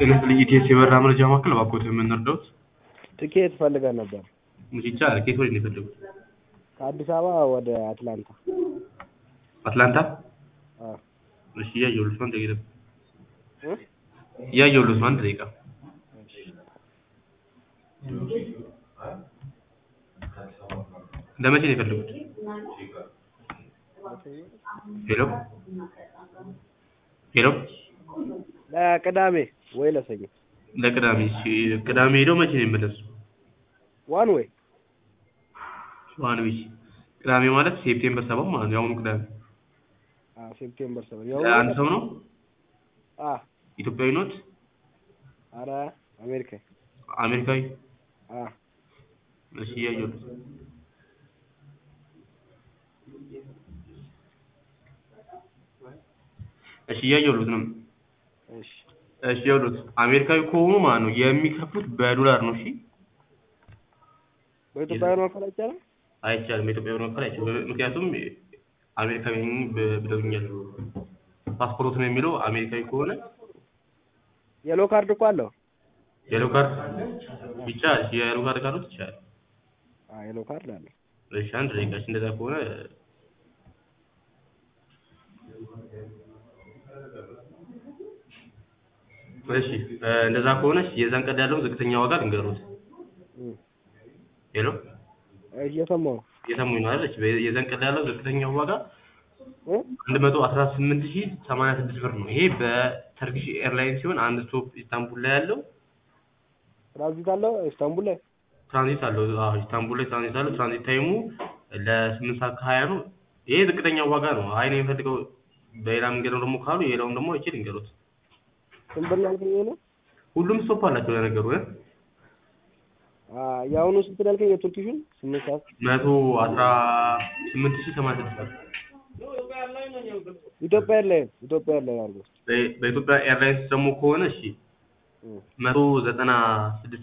ጤና ይስጥልኝ ኢቲኤስ የበረራ መረጃ ማዕከል እባክዎት የምንረዳዎት? ትኬት ፈልገን ነበር እሺ ይቻላል። ከየት ወዴት ነው የፈለጉት? ከአዲስ አበባ ወደ አትላንታ። አትላንታ? አዎ እሺ እያየሁልዎት ነው። አንድ ደቂቃ እ? እያየሁልዎት ነው። አንድ ደቂቃ ለመቼ ነው የፈለጉት? ሄሎ ሄሎ ለቅዳሜ ወይ ለሰኞ ለቅዳሜ እሺ ቅዳሜ ሄደው መቼ ነው የሚመለሱ? ዋን ወይ ዋን ዊክ ቅዳሜ ማለት ሴፕቴምበር ሰባት ማለት ነው። የአሁኑ ቅዳሜ አዎ ሴፕቴምበር ሰባት ለአንድ ሰው ነው? አዎ ኢትዮጵያዊ ኖት? ኧረ አሜሪካ አሜሪካዊ? አዎ እሺ እያየሁልዎት እሺ እያየሁልዎት ነው። እሺ እሺ ይኸውልዎት አሜሪካዊ ከሆኑ ማለት ነው የሚከፍሉት በዶላር ነው። እሺ በኢትዮጵያ ብር መክፈል አይቻልም? አይቻልም። በኢትዮጵያ ብር መክፈል አይቻልም። ምክንያቱም አሜሪካዊ ነኝ ብ- ብለውኛል። ፓስፖርት ነው የሚለው አሜሪካዊ ከሆነ የሎ ካርድ እኮ አለው። የሎ ካርድ ይቻላል። የሎ ካርድ ካሉት ይቻላል። አዎ የሎ ካርድ አለው። እሺ አንድ ደቂቃ እሺ እንደዛ ከሆነ እሺ እ እንደዛ ከሆነ እሺ የዛን ቀን ያለውን ዝቅተኛ ዋጋ ልንገሩት። እም ሄሎ እየሰማሁ ነው። እየሰሙኝ ነው አይደል? እሺ በ- የዛን ቀን ያለው ዝቅተኛው ዋጋ እ? አንድ መቶ አስራ ስምንት ሺህ ሰማንያ ስድስት ብር ነው። ይሄ በተርኪሽ ኤርላይን ሲሆን አንድ ስቶፕ ኢስታንቡል ላይ ያለው ትራንዚት አለው ኢስታንቡል ላይ ትራንዚት አለው። አዎ ኢስታንቡል ላይ ትራንዚት አለው። ትራንዚት ታይሙ ለስምንት ሰዓት ከሀያ ነው። ይሄ ዝቅተኛው ዋጋ ነው። አይ እኔ የምፈልገው በሌላ መንገድ ነው ደግሞ ካሉ የሌላውን ደግሞ አይችል እንገሩት። ስንት ብር ነው ያልከኝ ይሄ ነው? ሁሉም ስቶፕ አላቸው ለነገሩ እ አዎ የአሁኑ ስንት ነው ያልከኝ የቱርኪሹን? ስምንት ሰዓት መቶ አስራ ስምንት ሺህ ሰማንያ ስድስት ብር ኢትዮጵያ ኤርላይን ኢትዮጵያ ኤርላይን አድርገው። በ- በኢትዮጵያ ኤርላይንስ ደግሞ ከሆነ እሺ እም መቶ ዘጠና ስድስት